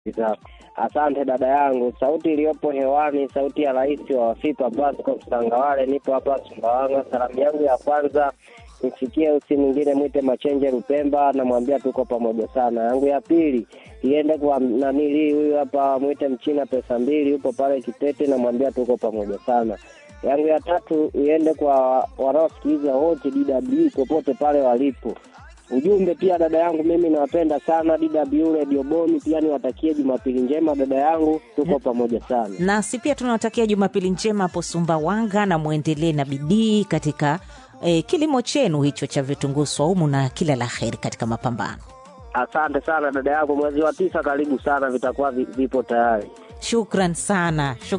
Za- Asante dada yangu, sauti iliyopo hewani, sauti ya rais wa Wafipa Pasco Msangawale. Nipo hapa Sumbawanga. Salamu yangu ya kwanza mfikie usi mwingine mwite Machenje Lupemba, namwambia tuko pamoja sana. Yangu ya pili iende kwa nanili huyu hapa mwite Mchina pesa mbili, yupo pale Kitete, namwambia tuko pamoja sana. Yangu ya tatu iende kwa wanaosikiliza wote DW popote pale walipo. Ujumbe pia dada yangu, mimi nawapenda sana DW Radio Boni, pia niwatakie Jumapili njema dada yangu, tuko pamoja sana. nasi pia tunawatakia jumapili njema hapo sumbawanga na mwendelee na bidii katika eh, kilimo chenu hicho cha vitunguu swaumu na kila la heri katika mapambano Asante sana dada yangu, mwezi wa tisa karibu sana, vitakuwa vi- vipo tayari. shukran sana shukran